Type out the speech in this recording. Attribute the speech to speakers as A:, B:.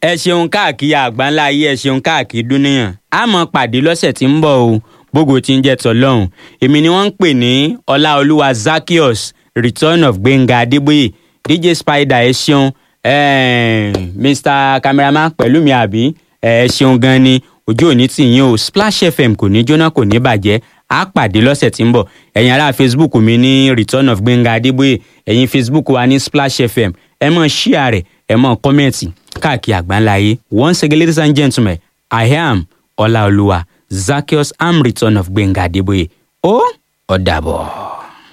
A: ẹ ṣeun káàkiri àgbáńlá ayé ẹ ṣeun káàkiri dúníyàn a mọ̀ pàdé lọ́sẹ̀ tí ń bọ̀ o gbogbo tí ń jẹ́ tọ́lọ́hún èmi ni wọ́n ń pè ní ọláolúwa zakios return of gbẹ̀ngà adébóyè dj spider ẹ ṣeun eh, mr cameraman pẹ̀lú mi àbí ẹ ṣeun gan ni ojú òní tì yín o splash fm kò ní jóná kò ní bàjẹ́ a pàdé lọ́sẹ̀ tí ń bọ̀ ẹ̀yin ará facebook mi ní return of gbẹ̀ngà adébóyè ẹ̀yin facebook wa ní splash fm ẹ mọ̀ ṣíà rẹ̀ ẹ mọ̀ kọ́mẹ̀ntì káàkiri àgbáńláyé once again ladies and gentlemen i am ọláolúwa zakios am return of gbẹ̀ngà adébóyè ó ó dàbọ̀.